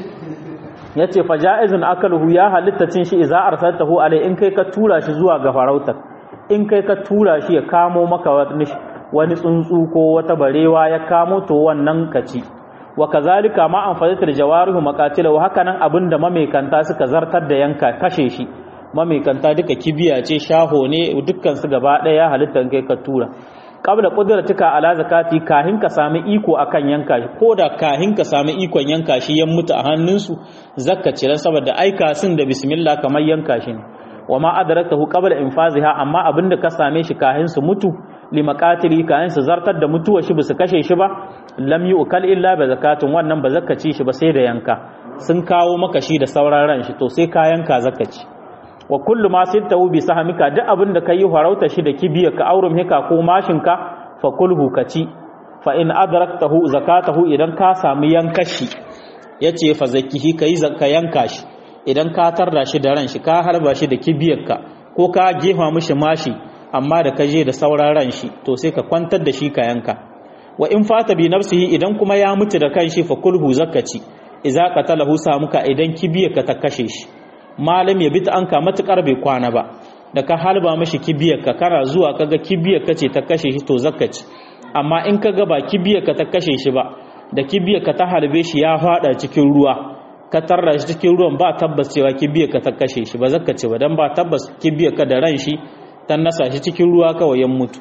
yace fa ja'izun akaluhu ya halitta cin shi idza arsaltahu alai in kai ka tura shi zuwa ga farautar in kai ka tura shi ya kamo maka wani tsuntsu ko wata barewa ya kamo to wannan kaci wa kazalika ma an fadatar jawarihu maqatila wa hakanan abinda mamekanta suka zartar da yanka kashe shi mamekanta duka kibiya ce shaho ne dukkan su gaba daya halittar kai ka tura qabla qudratika ala zakati kahin ka sami iko akan yanka shi koda kahin ka sami ikon yanka shi yan mutu a hannunsu zakka cire saboda aika sun da bismillah kamar yanka shi ne wa ma adrakahu qabla infaziha amma abinda ka same shi kahin su mutu limakatili kayan su zartar da mutuwa shi basu kashe shi ba lam yu'kal illa bi zakatun wannan ba zakaci shi ba sai da yanka sun kawo maka shi da sauran ran shi to sai ka yanka zakaci wa kullu ma sittahu bi sahamika duk abin da kai farauta shi da kibiya ka aurum hika ko mashin ka fa kulhu kaci fa in adraktahu zakatahu idan ka samu yankashi yace fa zakihi kai zakka yanka shi idan ka tarda shi da ran shi ka harba shi da kibiyarka ko ka gefa mishi mashi amma da ka je da sauran ran shi to sai ka kwantar da shi ka yanka wa in fata bi nafsihi idan kuma ya mutu da kanshi fa kulhu zakaci idza qatalahu samuka idan kibiya ka ta kashe shi malam ya bita anka matukar bai kwana ba da ka halba mashi kibiyar ka kana zuwa kaga kibiyar ka ce ta kashe shi to zakaci amma in kaga ba kibiyar ka ta kashe shi ba da kibiyar ka ta halbe shi ya fada cikin ruwa ka tarra shi cikin ruwan ba tabbas cewa kibiyar ka ta kashe shi ba zakaci ba dan ba tabbas kibiyar ka da ran shi ta nasa shi cikin ruwa kawai ya mutu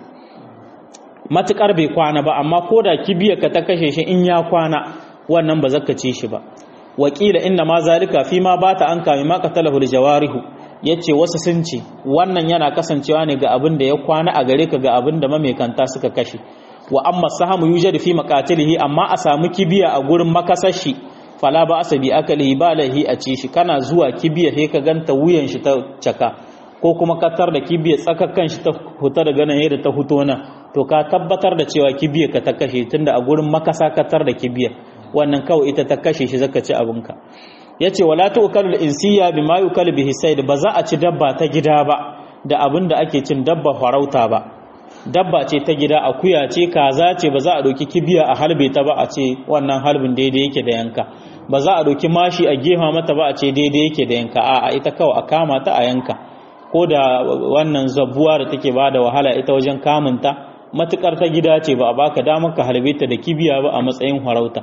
matukar bai kwana ba amma ko da kibiyar ka ta kashe shi in ya kwana wannan ba zaka ci shi ba wakila inna ma zalika fi ma bata an kame ma qatalahu jawarihu yace wasu sun ce wannan yana kasancewa ne ga abin da ya kwana a gare ka ga abin da mamekanta suka kashe wa amma sahamu yujadu fi maqatilihi amma a samu kibiya a gurin makasashi fala ba asabi akalihi ba lahi a ci shi kana zuwa kibiya sai ka ganta wuyan shi ta caka ko kuma katar da kibiyar tsakakkan shi ta huta daga nan yadda ta huto nan to ka tabbatar da cewa kibiyar ka ta kashe tunda a gurin makasa katar da kibiyar wannan kawai ita ta kashe shi zaka ci abinka yace wala tu'kalu al-insiya bima yukalu bihi sayd ba za a ci dabba ta gida ba da abin da ake cin dabba farauta ba dabba ce ta gida akuya ce kaza ce ba za a doki kibiya a halbe ta ba a ce wannan halbin daidai yake da yanka ba za a doki mashi a gefa mata ba a ce daidai yake da yanka a'a ita kawai a kama ta a yanka ko da wannan zabuwa da take ba da wahala ita wajen kamunta matukar ta gida ce ba a baka damar ka halbe ta da kibiya ba a matsayin farauta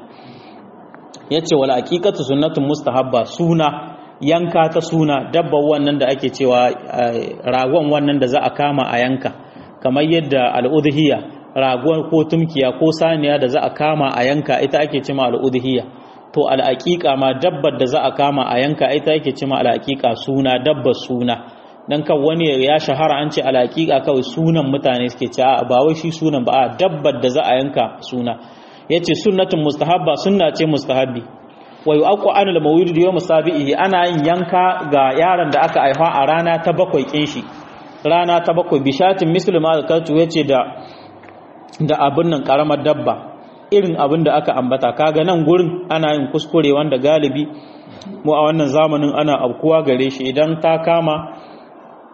yace wala haqiqatu sunnatun mustahabba suna yanka ta suna dabba wannan da ake cewa ragon wannan da za a kama a yanka kamar yadda al'udhiyya ragon ko tumkiya ko saniya da za a kama a yanka ita ake cewa al'udhiyya to al'aqiqa ma dabbar da za a kama a yanka ita ake cewa al'aqiqa suna dabbar suna dan kan wani ya shahara an ce al'aqiqa kawai sunan mutane suke ce ba wai shi sunan ba a dabbar da za a yanka suna yace sunnatun mustahabba sunna ce mustahabbi wa yu'aqqu an al-mawlid yawm sabihi ana yin yanka ga yaron da aka haifa a rana ta bakwai kin shi rana ta bakwai bishatin muslima da kaltu yace da da abin nan karamar dabba irin abin da aka ambata kaga nan gurin ana yin kuskure wanda galibi mu a wannan zamanin ana abkuwa gare shi idan ta kama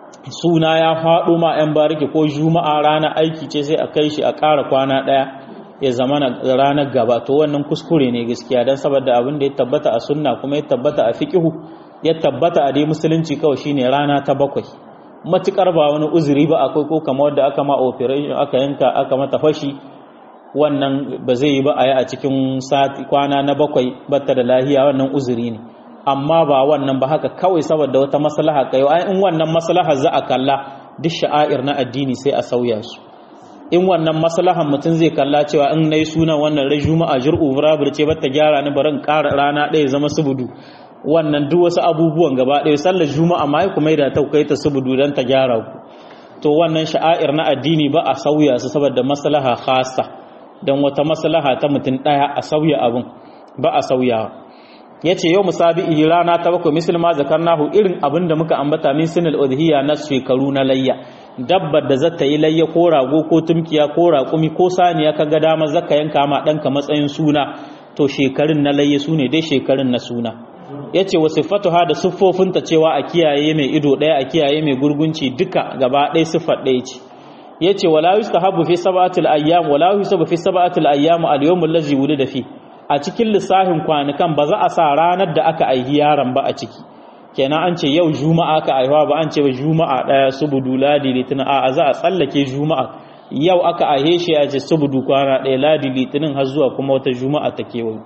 suna ya faɗo ma 'yan bariki ko juma'a rana aiki ce sai a kai shi a ƙara kwana ɗaya ya zama ranar gaba to wannan kuskure ne gaskiya don saboda abin da ya tabbata a sunna kuma ya tabbata a fiqihu ya tabbata a dai musulunci kawai shine rana ta bakwai matukar ba wani uzuri ba akwai ko kamar wadda aka ma operation aka yanka aka mata fashi wannan ba zai yi ba a yi a cikin sati kwana na bakwai batta da lahiya wannan uzuri ne amma ba wannan ba haka kawai saboda wata maslaha kai in wannan maslaha za a kalla duk sha'air na addini sai a sauya su in wannan maslahan mutum zai kalla cewa in nayi sunan wannan rai juma'a jur'u burabur ce bata gyara ni barin ƙara rana ɗaya zama subudu wannan duk wasu abubuwan gaba ɗaya sallar juma'a ma kuma da ta kai ta subudu dan ta gyara ku to wannan sha'air na addini ba a sauya su saboda maslaha khassa dan wata maslaha ta mutum ɗaya a sauya abin ba a sauyawa yace yau musabi'i rana ta bakwai musulma zakarnahu irin abin da muka ambata min sinal udhiya na shekaru na layya dabbar da zata yi layya ko rago ko tumkiya ko raƙumi ko saniya kaga dama zaka yanka ma ɗanka matsayin suna to shekarun na layya sune dai shekarun na suna yace wa sifatuha da siffofinta cewa a kiyaye mai ido ɗaya a kiyaye mai gurgunci duka gaba ɗaya siffar ɗaya ce yace wala yustahabu fi sab'atil ayyam wala yusabu fi sab'atil ayyam al-yawm allazi wulida fi a cikin lissafin kwanukan ba za a sa ranar da aka aihi yaron ba a ciki kenan an ce yau juma'a ka aihuwa ba an ce ba juma'a daya subudu ladi litinin a za a tsallake juma'a yau aka aihe shi a ce subudu kwana daya ladi litinin har zuwa kuma wata juma'a ta kewayo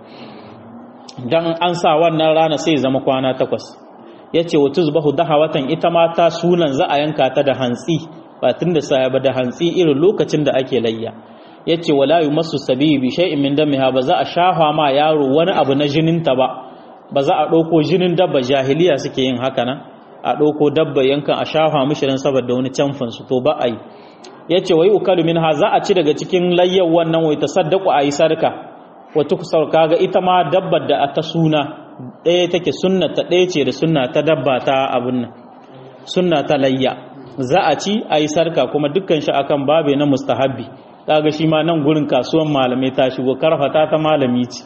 dan an sa wannan rana sai zama kwana takwas ya ce wa tuzbahu daha watan ita ma ta sunan za a yanka ta da hantsi ba tun da saya ba da hantsi irin lokacin da ake layya ya ce wala yi masu sabi bi shay'in min damiha ba za a shafa ma yaro wani abu na jininta ba ba za a ɗauko jinin dabba jahiliya suke yin haka nan a ɗauko dabba yankan a shafa mishi dan saboda wani canfin su to ba a yi ya ce wai ukalu minha za a ci daga cikin layyar wannan wai ta saddaku a yi sarka wata kusur kaga ita ma dabbar da ta suna ɗaya take sunna ta ɗaya ce da sunna ta dabba ta abin nan sunna ta layya za a ci a yi sarka kuma dukkan shi akan babe na mustahabbi kaga shi ma nan gurin kasuwan malamai ta shigo karfata ta malami ce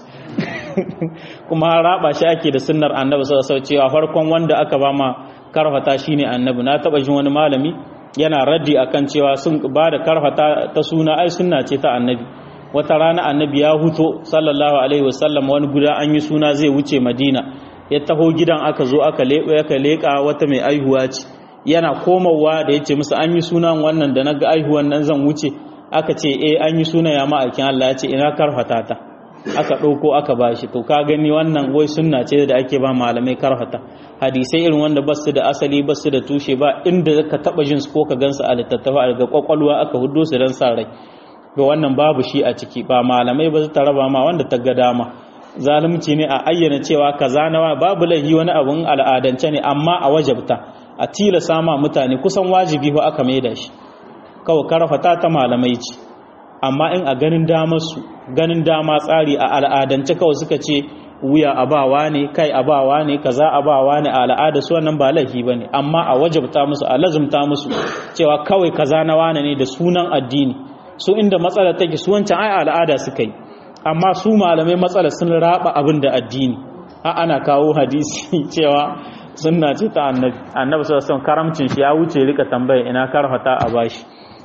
kuma raba shi ake da sunnar annabi sallallahu alaihi cewa farkon wanda aka ba ma karfata shine annabi na taba jin wani malami yana raddi akan cewa sun ba da karfata ta suna ai sunna ce ta annabi wata rana annabi ya huto sallallahu alaihi wasallam wani guda an yi suna zai wuce madina ya taho gidan aka zo aka leƙo aka leƙa wata mai aihuwa ce yana komawa da ya ce musu an yi sunan wannan da na ga aihuwan nan zan wuce aka ce eh an yi suna ya ma'aikin Allah ya ce ina karfata ta aka ɗauko aka ba shi to ka gani wannan wai sunna ce da ake ba malamai karfata hadisai irin wanda ba su da asali ba su da tushe ba inda ka taɓa jin su ko ka gansu a littattafa daga kwakwalwa aka hudo su don sa rai ga wannan babu shi a ciki ba malamai ba su ta raba ma wanda ta ga dama zalunci ne a ayyana cewa kaza na babu laifi wani abun al'adance ne amma a wajabta a tilasa ma mutane kusan wajibi ko aka maida shi kawai karfata ta malamai ce amma in a ganin damar su ganin dama tsari a al'adance kawai suka ce wuya abawa ne kai abawa ne kaza abawa ne a al'ada su wannan ba laifi bane amma a wajabta musu a lazumta musu cewa kawai kaza na wane ne da sunan addini su inda matsala take su wancan ai al'ada suka yi amma su malamai matsala sun raba abin da addini a ana kawo hadisi cewa sunna ce ta annabi annabi sallallahu alaihi karamcin shi ya wuce rika tambaya ina karfata a bashi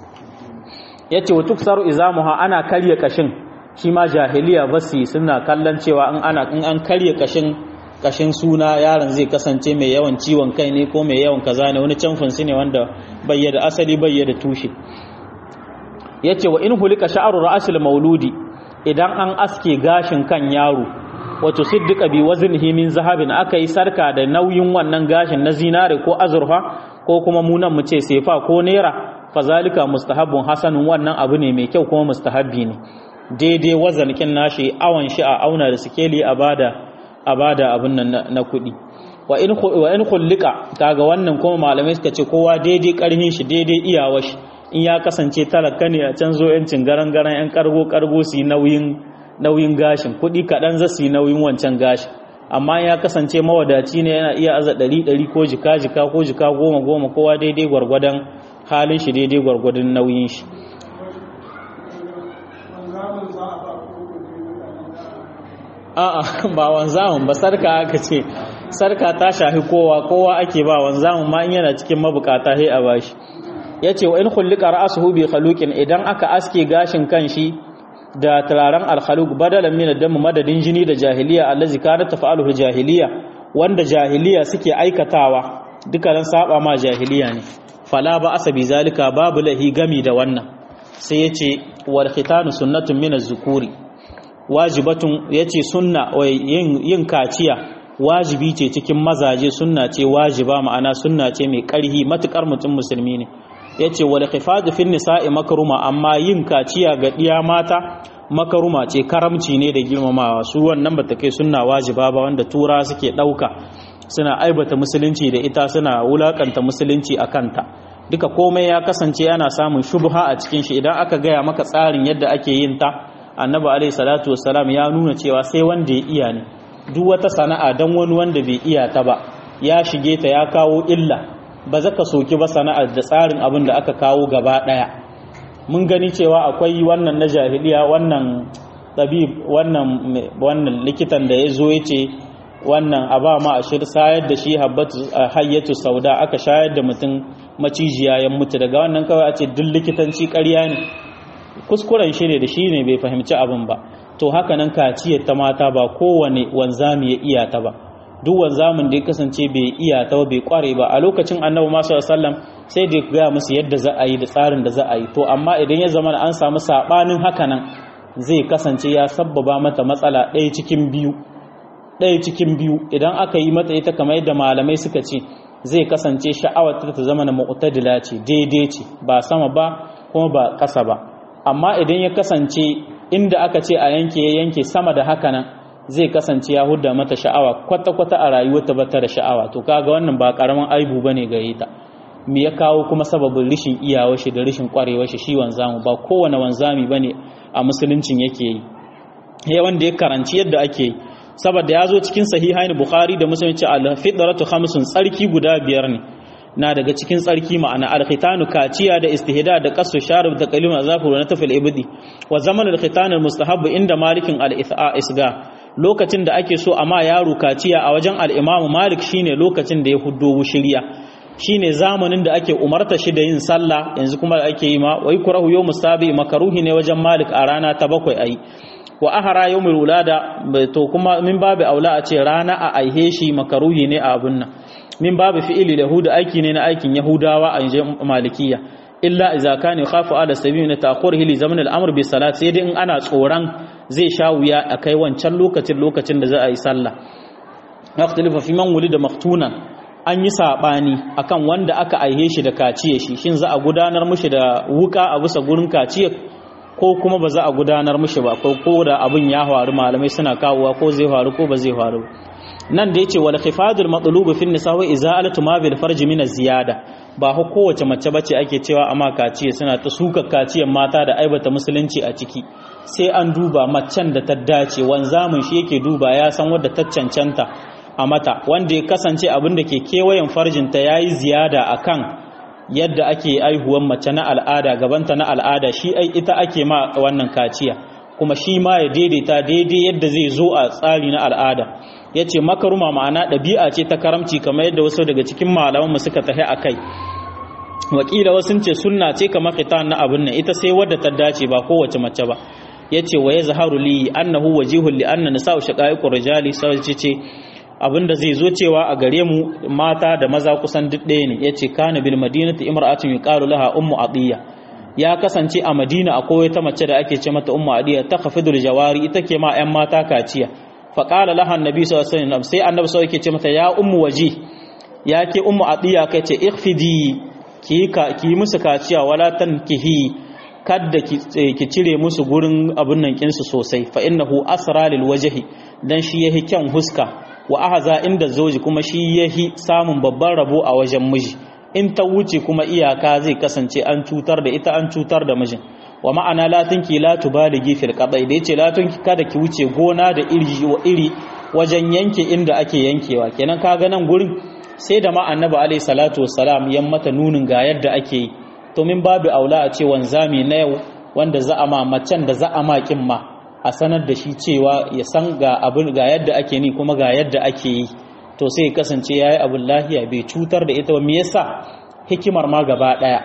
yace wa tuksaru izamuha ana karya kashin shi ma jahiliya basi suna kallon cewa in ana in an karya kashin kashin suna yaron zai kasance mai yawan ciwon kai ne ko mai yawan kaza ne wani canfin su ne wanda bayyana asali bayyana tushe yace wa in hulika sha'ru ra'sil mauludi idan an aske gashin kan yaro wato siddiqa bi waznihi min zahabin aka yi sarka da nauyin wannan gashin na zinare ko azurfa ko kuma munan mu ce sefa ko naira fazalika mustahabbun hasanun wannan abu ne mai kyau kuma mustahabbi ne daidai wazankin nashi awan shi a auna da sikeli a bada a bada abin nan na kuɗi wa in wa in khullika kaga wannan kuma malamai suka ce kowa daidai karhin shi daidai iyawar shi in ya kasance talaka ne a can zo yancin garan garan yan kargo kargo su yi nauyin nauyin gashin kuɗi kaɗan za su yi nauyin wancan gashin amma ya kasance mawadaci ne yana iya aza ɗari ɗari ko jika jika ko jika goma goma kowa daidai gwargwadon halin shi daidai gwargwadon nauyin shi a'a ba wanzamun ba sarka aka ce sarka ta shafi kowa kowa ake ba wanzamun ma in yana cikin mabukata sai a bashi yace wa in khullika ra'suhu bi khaluqin idan aka aske gashin kan shi da turaren alkhaluk badalan min ad madadin jini da jahiliya allazi kanat tafa'aluhu jahiliya wanda jahiliya suke aikatawa dukkanin saba ma jahiliya ne fala ba asabi zalika babu lahi gami da wannan sai yace wal khitanu sunnatun min az-zukuri wajibatun yace sunna yin yin kaciya wajibi ce cikin mazaje sunna ce wajiba ma'ana sunna ce mai karhi matukar mutum musulmi ne yace wal khifadu fin nisa'i makruma amma yin kaciya ga diya mata makaruma ce karamci ne da girmamawa su wannan bata kai sunna wajiba ba wanda tura suke dauka suna aibata musulunci da ita suna wulakanta musulunci a kanta duka komai ya kasance yana samun shubha a cikin shi idan aka gaya maka tsarin yadda ake yin ta annabi alaihi salatu wassalam ya nuna cewa sai wanda ya iya ne duk wata sana'a dan wani wanda bai iya ta ba ya shige ta ya kawo illa ba za ka soki ba sana'ar da tsarin abin da aka kawo gaba daya mun gani cewa akwai wannan na jahiliya wannan tabib wannan wannan likitan da ya zo ya ce wannan a ba ma a shir sayar da shi hayyatu sauda aka shayar da mutum macijiya ya mutu daga wannan kawai a ce duk likitanci ƙarya ne kuskuren shi ne da shi ne bai fahimci abin ba to haka nan kaciyar ta mata ba kowane wanzami ya iya ta ba duk wanzamin da ya kasance bai iya ta ba bai kware ba a lokacin annabi masu sallam sai da ya gaya musu yadda za a yi da tsarin da za a yi to amma idan ya zama an samu saɓanin haka nan zai kasance ya sabbaba mata matsala ɗaya cikin biyu ɗaya cikin biyu idan aka yi mata ita kamar yadda malamai suka ce zai kasance sha'awar ta zama na mu'tadila ce daidai ce ba sama ba kuma ba ƙasa ba amma idan ya kasance inda aka ce a yanke ya yanke sama da haka nan zai kasance ya hudda mata sha'awa kwata-kwata a rayuwarta ba ta da sha'awa to kaga wannan ba karamin aibu bane gare ta me ya kawo kuma sababin rishin iyawar shi da rishin kwarewar shi shi wanzamu ba kowane wanzami bane a musuluncin yake yi ya wanda ya karanci yadda ake yi saboda ya zo cikin sahihain bukhari da muslim ce al-fitratu khamsun tsarki guda biyar ne na daga cikin tsarki ma'ana al-khitanu kaciya da istihda da qasu sharib da qalima zafur na tafil ibdi wa zaman al-khitan al-mustahab inda malikin al-isga lokacin da ake so amma yaro kaciya a wajen al-imam malik shine lokacin da ya huddo wushiriya shine zamanin da ake umarta shi da yin sallah yanzu kuma da ake yi ma wai kurahu yawmus sabi makaruhi ne wajen malik a rana ta bakwai ayi wa ahara yawmul wulada to kuma min babu aula a ce rana a aihe shi makaruhi ne a abun nan min babu fi'ili yahuda aiki ne na aikin yahudawa a yanzu malikiya illa idza kana khafu ala sabil na ta'khurihi li zaman al-amr bi salat sai dai in ana tsoron zai sha wuya a kai wancan lokacin lokacin da za a yi sallah waqtilifa fi man wulida maftunan an yi sabani akan wanda aka aihe shi da kaciye shi shin za a gudanar mushi da wuka a bisa gurin kaciye ko kuma ba za a gudanar mushi ba ko da abin ya faru malamai suna kawowa ko zai faru ko ba zai faru nan da yace wal khifadul matlub fi nisa wa izalatu ma bil farj min ziyada ba ko kowace mace bace ake cewa amma kaciye suna ta suka kaciyan mata da aibata musulunci a ciki sai an duba macen da ta dace wanzamin shi yake duba ya san wadda ta cancanta a mata wanda ya kasance abin da ke kewayen farjinta yayi ziyada akan yadda ake aihuwan mace na al'ada gabanta na al'ada shi ai ita ake ma wannan kaciya kuma shi ma ya daidaita daidai yadda zai zo a tsari na al'ada ya ce makaruma ma'ana ɗabi'a ce ta karamci kamar yadda wasu daga cikin malamanmu suka tahi a kai wakila wasu ce sunna ce kamar khitan na abin nan ita sai wadda ta dace ba kowace mace ba ya ce wa ya zaharu li annahu wajihun li anna nisa'u shaqaiqur rijali sai ce abinda zai zo cewa a gare mu mata da maza kusan duk ɗaya ne yace kana bil madinati imra'atun yuqalu laha ummu atiya ya kasance a madina akwai wata mace da ake ce mata ummu atiya ta khafidul jawari ita ke ma ƴan mata kaciya fa qala laha annabi sallallahu alaihi wasallam sai annabi sallallahu alaihi ce mata ya ummu waji ya ke ummu atiya kai ce ikhfidi ki ka ki musu kaciya wala tankihi kadda ki cire musu gurin abun nan kinsu sosai fa innahu asra lil wajhi dan shi yahi kyan huska wa ahaza inda zoji kuma shi yahi samun babban rabo a wajen miji in ta wuce kuma iyaka zai kasance an cutar da ita an cutar da mijin wa ma'ana la tunki la tubaligi fil qadai da yace la tunki kada ki wuce gona da iri wa iri wajen yanke inda ake yankewa kenan kaga nan gurin sai da ma annabi alaihi salatu wassalam yan mata nunin ga yadda ake yi to min babu aula a ce wanzami na yau wanda za a ma macen da za a ma kin ma a sanar da shi cewa ya san ga abin ga yadda ake ni kuma ga yadda ake yi to sai kasance yayi abin lahiya bai cutar da ita ba me yasa hikimar ma gaba daya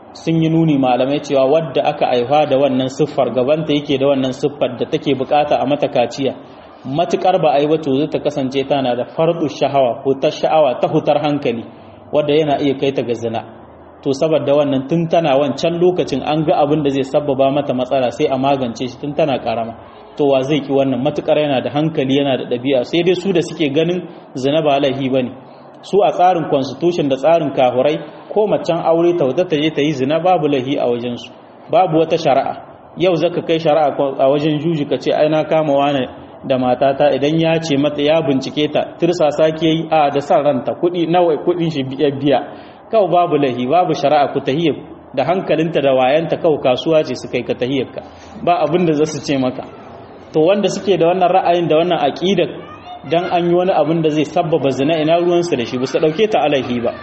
sun yi nuni malamai cewa wadda aka haifa da wannan siffar gabanta yake da wannan siffar da take bukata a mata kaciya matukar ba a yi wato zai ta kasance tana da fardu shahawa hutar sha'awa ta hutar hankali wadda yana iya kai ta ga zina to saboda wannan tun tana wancan lokacin an ga abin da zai sabbaba mata matsala sai a magance shi tun tana karama to wa zai ki wannan matukar yana da hankali yana da ɗabi'a sai dai su da suke ganin zina ba laifi bane su a tsarin constitution da tsarin kahurai ko macen aure ta wata ta je ta yi zina babu laifi a wajen su babu wata shari'a yau zaka kai shari'a a wajen juji ka ce ai na kama wani da matata idan ya ce mata ya bincike ta tirsasa ke yi a da san ranta kuɗi nawa kuɗin shi biya kawai babu lahi babu shari'a ku tahiyar da hankalinta da wayanta kawai kasuwa ce su kai ka tahiyarka ba abin da za su ce maka to wanda suke da wannan ra'ayin da wannan aqida dan an yi wani abin da zai sabbaba zina ina ruwansu da shi ba su dauke ta alahi ba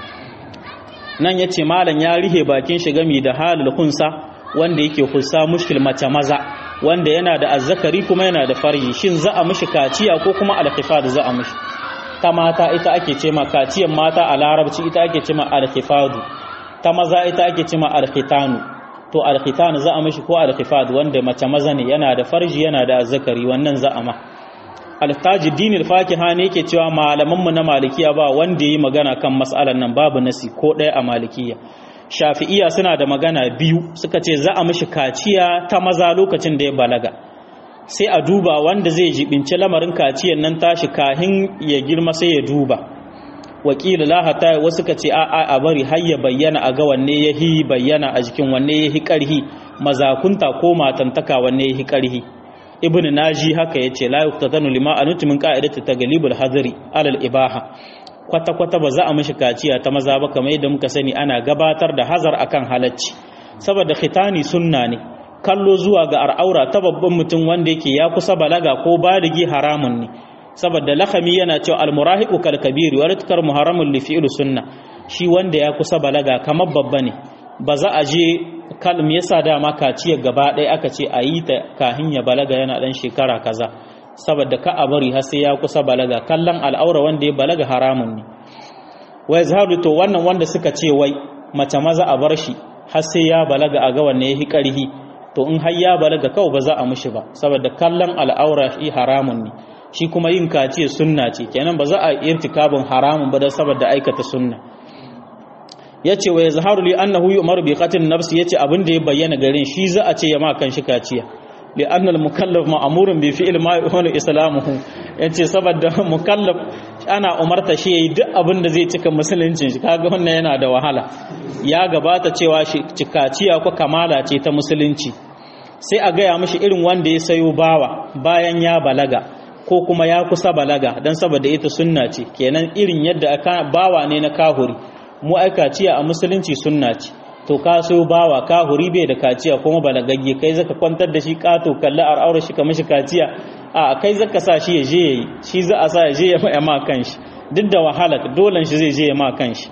nan yace malam ya rihe bakin shi gami da halul kunsa wanda yake kusa mushkil mace maza wanda yana da azzakari kuma yana da farji shin za a mishi kaciya ko kuma alkhifad za a mishi ta mata ita ake ce ma kaciyan mata a larabci ita ake ce ma alkhifadu ta maza ita ake ce ma alkhitanu to alkhitanu za a mishi ko alkhifad wanda mace maza ne yana da farji yana da azzakari wannan za a ma altaji dinil fakiha ne yake cewa malaman mu na malikiya ba wanda yayi magana kan mas'alan nan babu nasi ko ɗaya a malikiya shafi'iya suna da magana biyu suka ce za a mishi kaciya ta maza lokacin da ya balaga sai a duba wanda zai jibinci lamarin kaciyan nan tashi kahin ya girma sai ya duba wakila lahata wasu ka ce a a bari har ya bayyana a ga wanne ya hi bayyana a jikin wanne ya hi karhi mazakunta ko matantaka wanne ya hi karhi ibn naji haka yace la yuqtatanu lima anutu min qa'idati taglibul hadri alal ibaha kwata kwata ba za a mishi kaciya ta maza ba kamar yadda muka sani ana gabatar da hazar akan halacci saboda khitani sunna ne kallo zuwa ga al'aura ta babban mutum wanda yake ya kusa balaga ko baligi haramun ne saboda lakami yana cewa almurahiqu kal kabir wa ritkar muharramun li fi'l sunna shi wanda ya kusa balaga kamar babba ne ba za a je kalm yasa dama kaciya gaba ɗaya aka ce a yi ta kahin ya balaga yana ɗan shekara kaza saboda ka a bari har sai ya kusa balaga kallon al'aura wanda ya balaga haramun ne wai zaharu to wannan wanda suka ce wai mace maza a bar shi har sai ya balaga a ga wanne ya hi ƙarhi to in har ya balaga kawai ba za a mushi ba saboda kallon al'aura shi haramun ne shi kuma yin kaciya sunna ce kenan ba za a irtikabin haramun ba da saboda aikata sunna yace wa yazharu li annahu yu'maru bi qatl nafsi yace abin da ya bayyana garin shi za a ce ya ma kan shi kaciya li anna al mukallaf ma'murun bi fi'l ma yuhunu islamuhu yace saboda mukallaf ana umarta shi yayi duk abin da zai cika musuluncin shi kaga wannan yana da wahala ya gabata cewa shi kaciya ko kamala ce ta musulunci sai a gaya mishi irin wanda ya sayo bawa bayan ya balaga ko kuma ya kusa balaga dan saboda ita sunna ce kenan irin yadda aka bawa ne na kahuri mu ai kaciya a musulunci sunna ce to ka so bawa ka huri bai da kaciya kuma balagagge kai zaka kwantar da shi kato kalli al'aura shi ka mishi kaciya a kai zaka sa shi ya je yayi shi za a sa ya je ya ma kanshi duk da wahala dolan shi zai je ya ma kanshi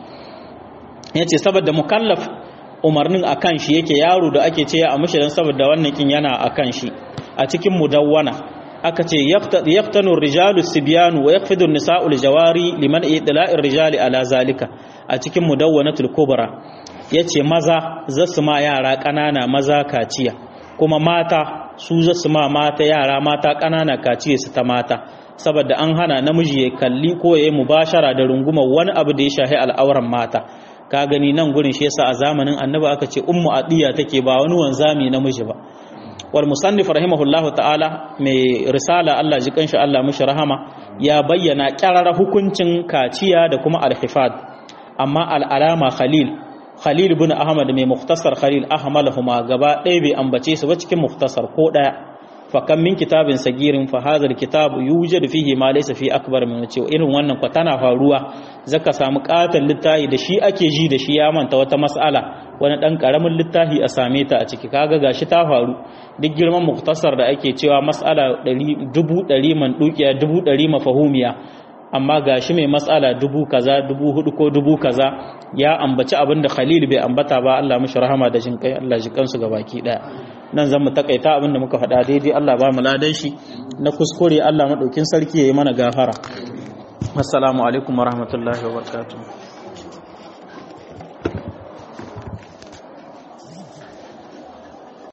yace saboda mukallaf umarnin akan shi yake yaro da ake ce a mishi dan saboda wannan kin yana akan shi a cikin mudawwana aka ce yaftanu rijalu sibyanu wa yakfidu nisa'ul jawari liman idla'ir rijali ala zalika a cikin mudawwanatul kubra yace maza zasu ma yara ƙanana maza kaciya kuma mata su zasu ma mata yara mata ƙanana kaciya su ta mata saboda an hana namiji ya kalli ko ya yi mubashara da runguma wani abu da ya shahi al'auran mata ka gani nan gurin shi yasa a zamanin annabi aka ce ummu adiya take ba wani wanzami namiji ba wal musannif rahimahullahu ta'ala mai risala Allah ji kanshi Allah mishi rahama ya bayyana kyarara hukuncin kaciya da kuma alhifad amma al'alama khalil khalil ibn ahmad mai muktasar khalil ahmalahuma gaba ɗaya bai ambace su ba cikin muktasar ko ɗaya fa kan min kitabin sagirin fa hadha alkitab yujad fihi ma laysa fi akbar min ce irin wannan kwa tana faruwa zaka samu katan littafi da shi ake ji da shi ya manta wata mas'ala wani dan karamin littafi a same ta a ciki kaga gashi ta faru duk girman muktasar da ake cewa mas'ala dubu ɗari man dukiya dubu ɗari mafahumiya amma gashi mai matsala dubu kaza dubu hudu ko dubu kaza ya ambaci abin da khalil bai ambata ba Allah mishi rahama da jin kai Allah ji kansu ga baki daya nan zan mu takaita abin da muka faɗa daidai Allah ba mu ladan shi na kuskure Allah madaukin sarki yayi mana gafara assalamu alaikum warahmatullahi wabarakatuh